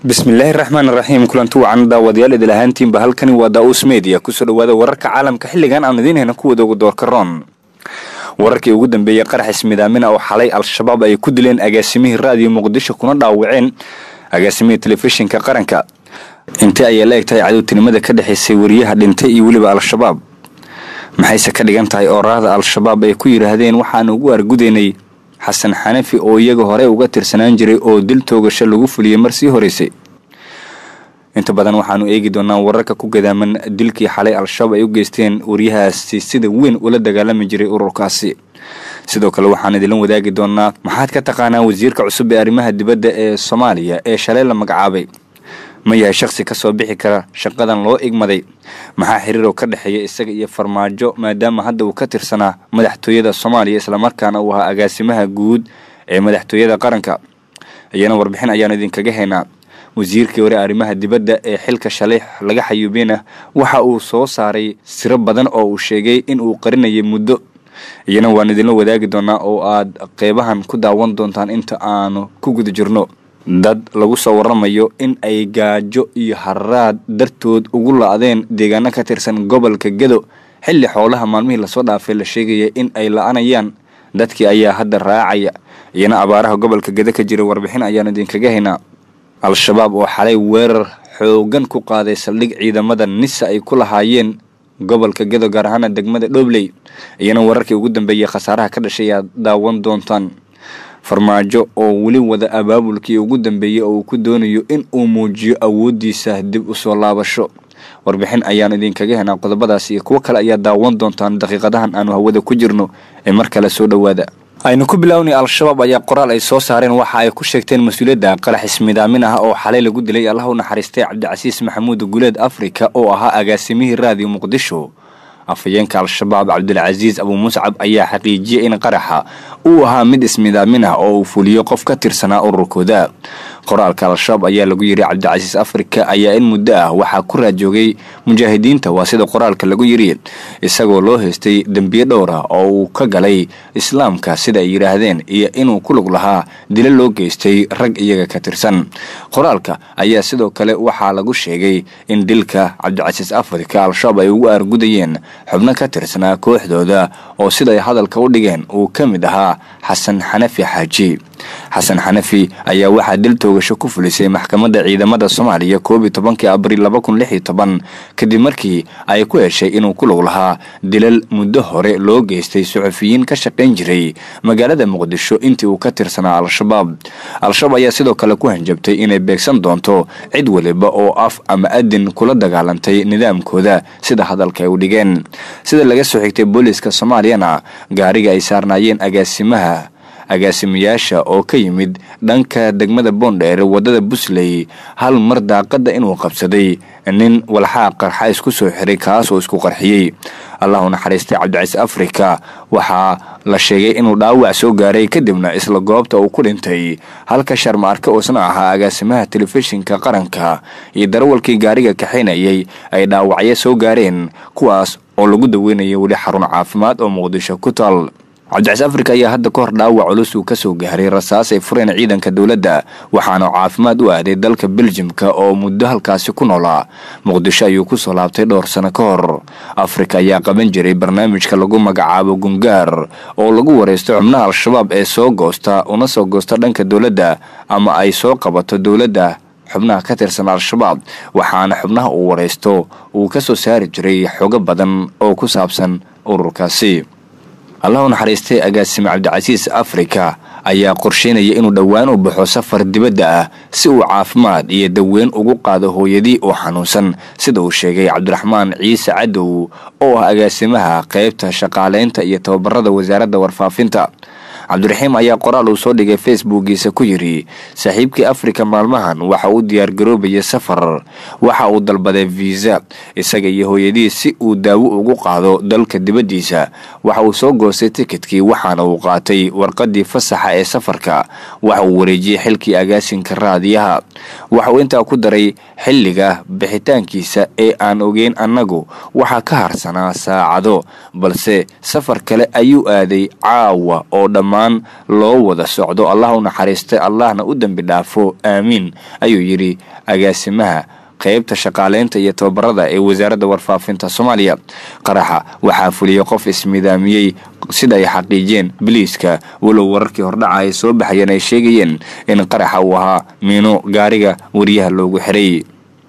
bismillaahi raxmaan raxiim kulanti wacan daawadayaal idil ahaantiinba halkani waa daa-uus media kusoo dhawaada wararka caalamka xilligan aan idiin hayna kuwada ugu doorka roon wararkii ugu dambeeyey qarax ismidaamina oo xalay al-shabaab ay ku dileen agaasimihii raadiyo muqdisho kuna dhaawaceen agaasimihii telefishinka qaranka intee ayay la eg tahay cadowtinimada ka dhexaysay wariyaha dhintay iyo weliba al-shabaab maxayse ka dhigan tahay ooraahda al-shabaab ay ku yidhaahdeen waxaan ugu argudaynay xasan xanafi oo iyaga hore uga tirsanaan jiray oo dil toogasho lagu fuliyey mar sii horeysay inta badan waxaanu eegi doonaa wararka ku gadaaman dilkii xalay al-shabaab ay u geysteen waryahaasi sida weyn ula dagaalami jiray ururkaasi sidoo kale waxaan idinla wadaagi doonaa maxaad ka taqaanaa wasiirka cusub ee arrimaha dibadda ee soomaaliya ee shalay la magacaabay ma yahay shakhsi ka soo bixi kara shaqadan loo igmaday maxaa xiriiroo ka dhexeeya isaga iyo farmaajo maadaama hadda uu ka tirsanaa madaxtooyada soomaaliya islamarkaana uu ahaa agaasimaha guud ee madaxtooyada qaranka iyana warbixin ayaanu idinkaga haynaa wasiirkii hore arrimaha dibadda ee xilka shalay laga xayuubiyena waxa uu soo saaray siro badan oo uu sheegay in uu qarinayay muddo iyana waan idinla wadaagi doonaa oo aad qeybahan ku daawan doontaan inta aanu ku guda jirno dad lagu soo waramayo in ay gaajo iyo haraad dartood ugu la-deen deegaano ka tirsan gobolka gedo xilli xoolaha maalmihii lasoo dhaafay la sheegaya in ay la-anayaan dadkii ayaa hadda raacaya iyana abaaraha gobolka gedo ka jira warbixin ayaanu idinkaga haynaa al-shabaab oo xalay weerar xoogan ku qaaday saldhig ciidamada nisa ay ku lahaayeen gobolka gedo gaar ahaana degmada dhobley iyana wararkii ugu dambeeyey khasaaraha ka dhashay aad daawan doontaan farmaajo oo weli wada abaabulkii ugu dambeeyey oo uu ku doonayo in uu muujiyo awooddiisa dib u soo laabasho warbixin ayaan idinkaga henaa qodobadaas iyo kuwo kale ayaa daawan doontaan daqiiqadahan aanu hawada ku jirno ee mar kale soo dhowaada aynu ku bilownay al-shabaab ayaa qoraal ay soo saareen waxa ay ku sheegteen mas-uuliyadda qarax ismidaamin ah oo xalay lagu dilay allah u naxariistay cabdicasiis maxamuud guleed afrika oo ahaa agaasimihii raadiyo muqdisho afhayeenka al-shabaab cabdulcasiis abuu muscab ayaa xaqiijiyey in qaraxa uu ahaa mid ismidaamin ah oo uu fuliyo qof ka tirsanaa ururkooda qoraalka al-shabaab ayaa lagu yiri cabdicasiis afrika ayaa in muddo ah waxaa ku raajoogay mujaahidiinta waa sida qoraalka lagu yiri isagoo loo haystay dembiye dhowr ah oo uu ka galay islaamka sida ay yidhaahdeen iyo inuu ku lug lahaa dilo loo geystay rag iyaga ka tirsan qoraalka ayaa sidoo kale waxaa lagu sheegay in dilka cabdicasiis afrika al-shabaab ay ugu aargudayeen xubno ka tirsanaa kooxdooda oo siday hadalka u dhigeen uu ka mid ahaa xasan xanafi xaaji xasan xanafi ayaa waxaa dil toogasho ku fulisay maxkamadda ciidamada soomaaliya koob iyo tobankii abriil laba kun lix iyo toban kadib markii ay ku heshay inuu ku lug lahaa dilal muddo hore loo geystay suxufiyiin ka shaqayn jiray magaalada muqdisho intii uu ka tirsanaa al-shabaab al-shabaab ayaa sidoo kale ku hanjabtay inay beegsan doonto cid waliba oo af ama adin kula dagaalantay nidaamkooda sida hadalka ay u dhigeen sida laga soo xigtay booliiska soomaaliyana gaariga ay saarnaayeen agaasimaha agaasimayaasha oo ka yimid dhanka degmada boondheer wadada busley hal mar daaqada inuu qabsaday nin walxaa qarxa isku soo xiray kaas oo isku qarxiyey allahu naxariistay cabdicasiis afrika waxaa la sheegay inuu dhaawac soo gaaray kadibna isla goobta uu ku dhintay halka sharmaarke uusna ahaa agaasimaha telefishinka qaranka iyo darawalkii gaariga kaxaynayay ay dhaawacyo soo gaareen kuwaas oo lagu daweynaya weli xarun caafimaad oo muqdisho ku taal cabdicasiis afrika ayaa hadda ka hor dhaawac culus uu kasoo gaaray rasaas ay fureen ciidanka dowladda waxaana caafimaad u aaday dalka beljimka oo muddo halkaasi ku noolaa muqdisho ayuu kusoo laabtay dhowr sano ka hor afrika ayaa qaban jiray barnaamijka lagu magacaabo gungaar oo lagu wareysto xubnaha al-shabaab ee soo goosta una soo goosta dhanka dowladda ama ay soo qabato dowladda xubnaha ka tirsan al-shabaab waxaana xubnaha uu wareysto uu kasoo saari jiray xogo badan oo ku saabsan ururkaasi allah u naxariistay agaasime cabdicasiis afrika ayaa qorsheynaya inuu dhowaan u baxo safar dibadda ah si uu caafimaad iyo daweyn ugu qaado hooyadii oo xanuunsan sida uu sheegay cabdiraxmaan ciise cadow oo ah agaasimaha qeybta shaqaaleynta iyo tababarada wasaaradda warfaafinta cabdiraxiim ayaa qoraal uu soo dhigay facebookiisa ku yidhi saaxiibkii afrika maalmahan waxa uu diyaargaroobaya safar waxa uu dalbaday viisa isaga iyo hooyadii si uu daawo ugu qaado dalka dibaddiisa waxa uu soo goostay tikidkii waxaana uu qaatay warqadii fasaxa ee safarka waxa uu wareejiyey xilkii agaasinka raadiyaha waxa uu intaa ku daray xilliga bixitaankiisa ee aan ogeyn annagu waxaa ka harsanaa saacado balse safar kale ayuu aaday caawa oo dhammaan la-aan loo wada socdo allah u naxariistay allahna u dembi dhaafo aamiin ayuu yidhi agaasimaha qaybta shaqaaleynta iyo tababarada ee wasaaradda warfaafinta soomaaliya qaraxa waxaa fuliyey qof ismidaamiyey sida ay xaqiijiyeen biliiska walow wararkii hordhaca ay soo baxayeen ay sheegayeen in qaraxa uu ahaa miino gaariga wariyaha loogu xiray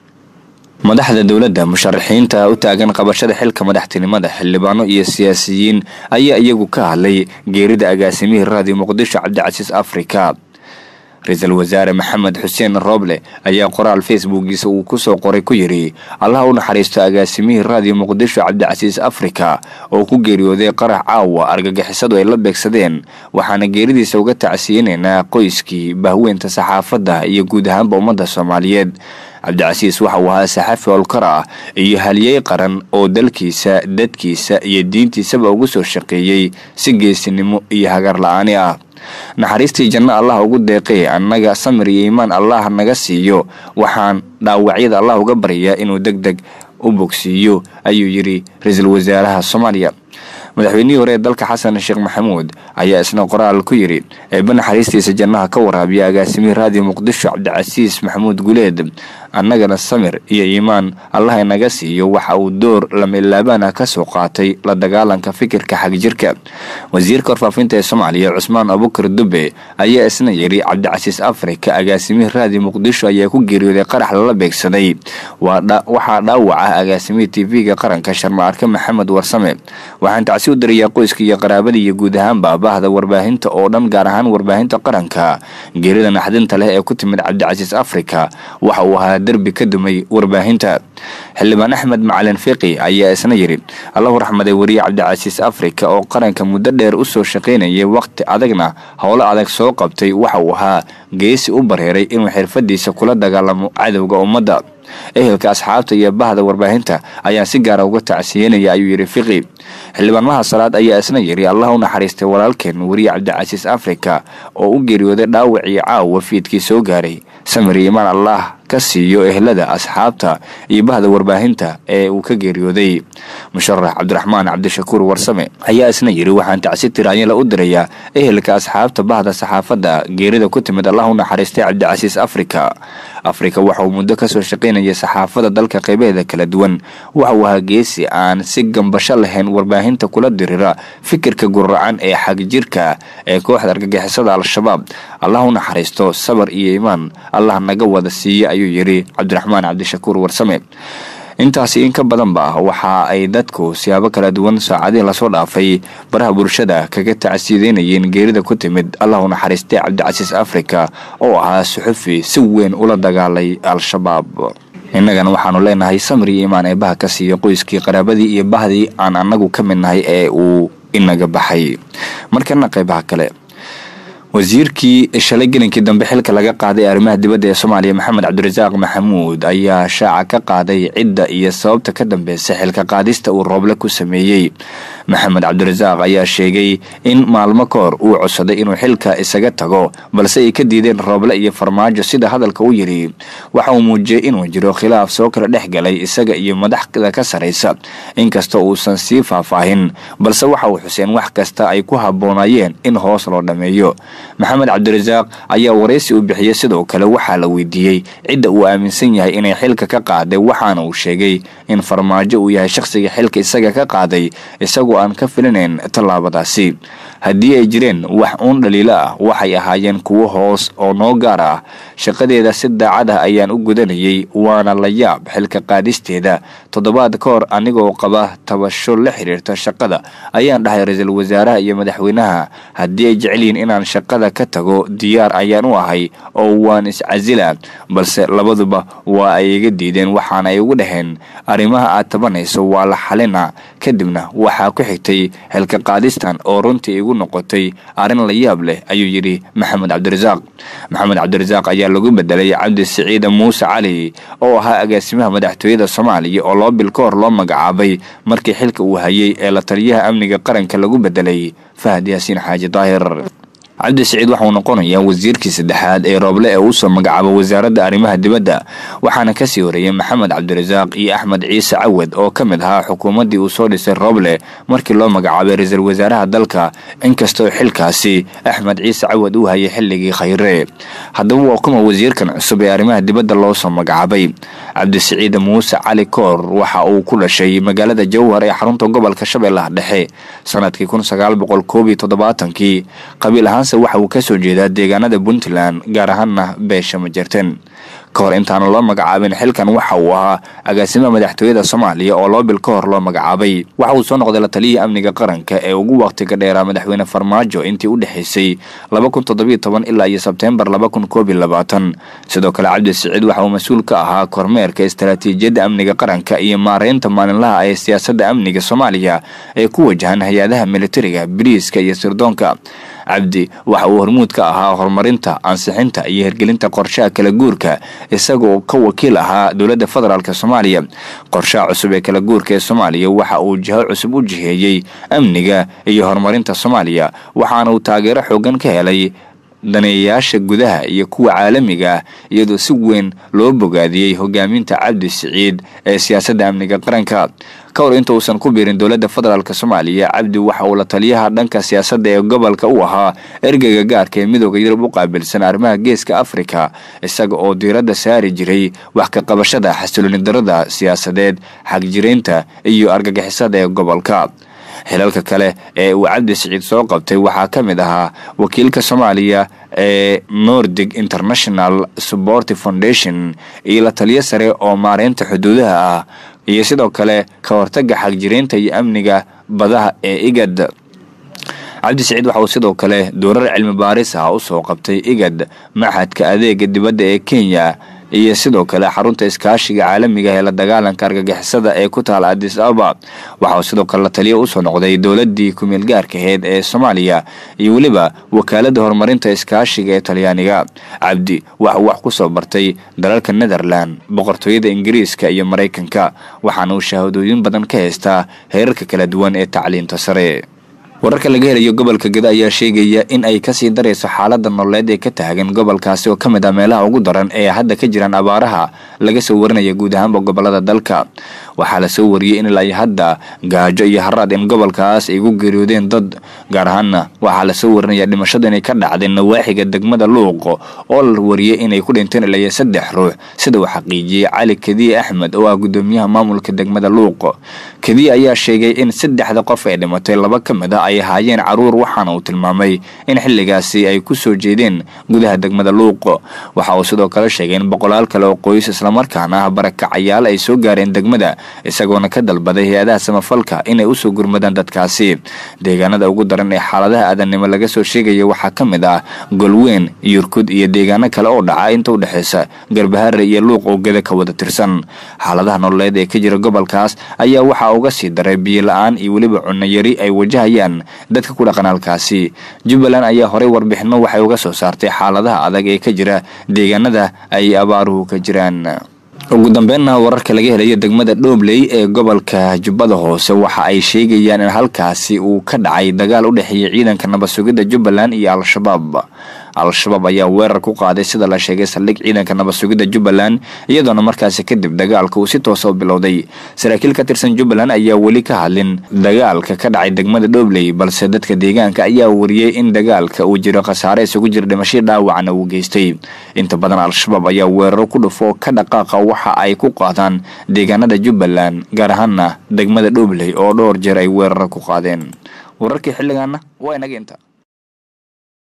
madaxda dowladda musharaxiinta u taagan qabashada xilka madaxtinimada xildhibaano iyo siyaasiyiin ayaa iyagu ka hadlay geerida agaasimihii raadiyo muqdisho cabdicasiis afrika ra-iisul wasaare maxamed xuseen rooble ayaa qoraal facebookiisa uu kusoo qoray ku yidhi allah u naxariisto agaasimihii raadiyo muqdisho cabdicasiis afrika oo ku geeriyooday qarax caawa argagixisadu ay la beegsadeen waxaana geeridiisa uga tacsiyinaynaa qoyskii bahweynta saxaafadda iyo guud ahaanba ummadda soomaaliyeed cabdicasiis waxa uu ahaa saxafi holkar ah iyo haliyey qaran oo dalkiisa dadkiisa iyo diintiisaba ugu soo shaqeeyey si geesinimo iyo hagar la-aani ah naxariistii janno allah ugu deeqee annaga samir iyo iimaan allah naga siiyo waxaan dhaawacyada allah uga baryaa inuu deg deg u bogsiiyo ayuu yidhi ra-iisul wasaaraha soomaaliya madaxweynihii hore ee dalka xasan sheekh maxamuud ayaa isna qoraal ku yidhi eebba naxariistiisa jannaha ka waraabiya agaasimihii raadiyo muqdisho cabdicasiis maxamuud guleed annagana samir iyo iimaan allah inaga siiyo waxa uu door lamilaabaan ah ka soo qaatay la dagaalanka fikirka xagjirka wasiirka warfaafinta ee soomaaliya cusmaan abukar dube ayaa isna yidhi cabdicasiis afrika agaasimihii raadiyo muqdisho ayaa ku geeriyooday qarax lala beegsaday waxaa dhaawac ah agaasimihii tv-ga qaranka sharma-arke maxamed warsame waxaan tacsi u darayaa qoyska iyo qaraabada iyo guud ahaanba baahda warbaahinta oo dhan gaar ahaan warbaahinta qaranka geerida naxdinta leh ee ku timid cabdicasiis afrika waxa uu ahaa derbi ka dumay warbaahinta xildhibaan axmed macalin fiqi ayaa isna yidhi allahu raxmaday wariye cabdicasiis afrika oo qaranka muddo dheer usoo shaqaynayay waqti adagna howlo adag soo qabtay waxa uu ahaa geesi u bareeray inuu xirfadiisa kula dagaalamo cadowga ummadda ehelka asxaabta iyo bahda warbaahinta ayaan si gaara uga tacsiyenaya ayuu yidhi fiqi xildhibaanmaha salaad ayaa isna yidhi allah u naxariistay walaalkeen wariye cabdicasiis afrika oo u geeriyooday dhaawacii caawa fiidkii soo gaaray samir iimaan allah ka siiyo ehlada asxaabta iyo bahda warbaahinta ee uu ka geeriyooday musharax cabdiraxmaan cabdishakuur warsame ayaa isna yidhi waxaan tacsi tiraanyala u dirayaa ehelka asxaabta bahda saxaafadda geerida ku timid allah u naxariistay cabdicasiis afrika afrika waxa uu muddo kasoo shaqaynayay saxaafada dalka qeybaheeda kala duwan waxa uu ahaa geesi aan si gambasho lahayn warbaahinta kula dirira fikirka guracan ee xagjirka ee kooxda argagixisada al-shabaab allah u naxariisto sabar iyo iimaan allah naga wada siiye ayuu yidhi cabdiraxmaan cabdishakuur warsame intaasi in ka badanba waxa ay dadku siyaabo kala duwan saacadihii lasoo dhaafay baraha bulshada kaga tacsiideynayeen geerida ku timid allah u naxariistay cabdicasiis afrika oo ahaa suxufi si weyn ula dagaalay al-shabaab innagana waxaanu leenahay samir iyo iimaan eebaha ka siiya qoyskii qaraabadii iyo bahdii aan annagu ka mid nahay ee uu inaga baxay markana qeybaha kale wasiirkii shalay gelinkii dambe xilka laga qaaday arrimaha dibadda ee soomaaliya maxamed cabdirasaaq maxamuud ayaa shaaca ka qaaday cidda iyo sababta ka dambeysa xilka qaadista uu rooble ku sameeyey maxamed cabdirasaaq ayaa sheegay in maalmo ka hor uu codsaday inuu xilka isaga tago balse ay ka diideen rooble iyo farmaajo sida hadalka u yidhi waxa uu muujiyey inuu jiro khilaaf soo kala dhex galay isaga iyo madaxda ka saraysa inkastoo uusan sii faahfaahin balse waxa uu xuseen wax kasta ay ku habboonayeen in hoos loo dhammeeyo maxamed cabdirasaaq ayaa waraysi u bixiyey sidoo kale waxaa la weydiiyey cidda uu aaminsan yahay inay xilka ka qaaday waxaana uu sheegay in farmaajo uu yahay shakhsiga xilka isaga ka qaaday isagoo aan ka filinayn tallaabadaasi haddii ay jireen wax uun dhaliilo ah waxay ahaayeen kuwo hoos oo noo gaar ah shaqadeeda si daacad ah ayaan u gudanayay waana la yaab xilka qaadisteeda toddobaad ka hor anigoo qaba tabasho la xiriirta shaqada ayaan dhahay ra-iisul wasaaraha iyo madaxweynaha haddii ay jecel yihiin inaan shaqada ka tago diyaar ayaan u ahay oo waan iscasila balse labaduba waa ay iga diideen waxaana ay ugu dhaheen arrimaha aad tabanayso waa la xalina kadibna waxaa ku xigtay xilka qaadistan oo runtii igu noqotay arrin la yaab leh ayuu yidhi maxamed cabdirasaaq maxamed cabdirasaaq ayaa lagu bedelay cabdi siciide muuse cali oo ahaa agaasimaha madaxtooyada soomaaliya oo laba bil ka hor loo magacaabay markii xilka uu hayay ee la taliyaha amniga qaranka lagu bedelay fahad yaasiin xaaji daahir cabdi siciid waxauu noqonayaa wasiirkii saddexaad ee rooble ee usoo magacaabo wasaaradda arrimaha dibadda waxaana kasii horeeyey maxamed cabdirasaaq iyo axmed ciise cawad oo ka mid ahaa xukuumaddii uu soo dhisay rooble markii loo magacaabay ra-iisul wasaaraha dalka inkastoo xilkaasi axmed ciise cawad uu hayay xilligii khayre haddaba waa kuma wasiirkan cusub ee arrimaha dibadda loo soo magacaabay cabdisiciid muuse cali koor waxa uu ku dhashay magaalada jowhar ee xarunta gobolka shabeellaha dhexe sanadkii kun sagaal boqol koob iyo toddobaatankii qabiil ahaanse waxa uu kasoo jeedaa deegaanada puntland gaar ahaana beesha majerten ka hor intaana loo magacaabin xilkan waxa uu ahaa agaasimaha madaxtooyada soomaaliya oo laba bil ka hor loo magacaabay waxa uu soo noqday la taliyihii amniga qaranka ee ugu waqtiga dheeraa madaxweyne farmaajo intii u dhexaysay laba kun toddobiyo toban ilaa iyo sebteembar laba kun koob iyo labaatan sidoo kale cabdi siciid waxa uu mas-uul ka ahaa kormeerka istaraatiijiyadda amniga qaranka iyo maareynta maalinlaha ee siyaasadda amniga soomaaliya ee ku wajahan hay-adaha militariga biriiska iyo sirdoonka cabdi waxa uu hormuud ka ahaa horumarinta ansixinta iyo hirgelinta qorshaha kala guurka isagoo ka wakiil ahaa dowladda federaalk soomaaliya qorshaha cusub ee kala guurka ee soomaaliya waxa uu jiho cusub u jiheeyey amniga iyo horumarinta soomaaliya waxaana uu taageero xoogan ka helay daneeyayaasha gudaha iyo kuwa caalamiga ah iyadoo si weyn loo bogaadiyey hogaaminta cabdi siciid ee siyaasadda amniga qaranka ka hor inta uusan ku biirin dowladda federaalk soomaaliya cabdi waxa uu la taliyaha dhanka siyaasadda ee gobolka u ahaa ergeyga gaarka ee midooda yurub u qaabilsan arrimaha geeska afrika isaga oo diiradda saari jiray wax ka qabashada xasilooni darada siyaasadeed xagjiraynta iyo argagixisada ee gobolka xilalka kale ee uu cabdi siciid soo qabtay waxaa ka mid ahaa wakiilka soomaaliya ee nordic international support foundation iyo la taliyo sare oo maareynta xuduudaha ah iyo sidoo kale ka hortaga xagjiraynta iyo amniga badaha ee igad cabdi siciid waxa uu sidoo kale doorar cilmi baaris ah usoo qabtay igad maxadka adeega dibadda ee kenya iyo sidoo kale xarunta iskaashiga caalamiga ee la dagaalanka argagixisada ee ku taala adis ababa waxa uu sidoo kale la taliya usoo noqday dowladii kumeel gaarka aheyd ee soomaaliya iyo weliba wakaalada horumarinta iskaashiga ee talyaaniga cabdi waxa uu wax kusoo bartay dalalka netherland boqortooyada ingiriiska iyo maraykanka waxaana uu shahaadooyin badan ka haystaa heerarka kala duwan ee tacliinta sare wararka laga helayo gobolka geda ayaa sheegaya in ay kasii darayso xaalada nololeed ee ka taagan gobolkaasi oo ka mid ah meelaha ugu daran ee hadda ka jiraan abaaraha laga soo warinaya guud ahaanba gobolada dalka waxaa lasoo wariyey in ilaa hadda gaajo iyo haraad in gobolkaas ay gu geeriyoodeen dad gaar ahaana waxaa lasoo warinaya dhimashada inay ka dhacdeen nawaaxiga degmada luuq oo la wariyey inay ku dhinteen ilaa saddex ruux sida uu xaqiijiyey cali kadiye axmed oo ah gudoomiyaha maamulka degmada luuq kadiye ayaa sheegay in saddexda qof ee dhimatay laba ka mid a ay ahaayeen caruur waxaana uu tilmaamay in xilligaasi ay ku soo jeedeen gudaha degmada luuq waxa uu sidoo kale sheegay in boqolaal kale oo qoys islamarkaana ah barakacayaal ay soo gaareen degmada isagoona ka dalbaday hay-adaha samafalka inay usoo gurmadaan dadkaasi deegaanada ugu daran ee xaaladaha aadannimo laga soo sheegaya waxaa ka mid ah golweyn yurkud iyo deegaano kale oo dhaca inta u dhexaysa garbahare iyo luuq oo geda ka wada tirsan xaaladaha nololeed ee ka jira gobolkaas ayaa waxaa uga sii daray biyo la-aan iyo weliba cunno yari ay wajahayaan dadka ku dhaqan halkaasi jubbaland ayaa horey warbixino waxay uga soo saartay xaaladaha adag ee ka jira deegaanada ay abaaruhu ka jiraan ugu dambeynna wararka laga helayo degmada dhoobley ee gobolka jubbada hoose waxa ay sheegayaan in halkaasi uu ka dhacay dagaal u dhexeeya ciidanka nabad sugidda jubbaland iyo al-shabaab al-shabaab ayaa weerar ku qaaday sida la sheegay saldhig ciidanka nabad sugidda jubbaland iyadoona markaasi kadib dagaalka uu si toosa u bilowday saraakiil ka tirsan jubbaland ayaa weli ka hadlin dagaalka ka dhacay degmada dhoobley balse dadka deegaanka ayaa wariyey in dagaalka uu jiro khasaare isugu jira dhimashii dhaawacna uu geystay inta badan al-shabaab ayaa weeraro ku dhufo ka dhaqaaqa waxa ay ku qaadaan deegaanada jubbaland gaar ahaana degmada dhoobley oo dhowr jeer ay weeraro ku qaadeen wararkii xilligaana waa inaga inta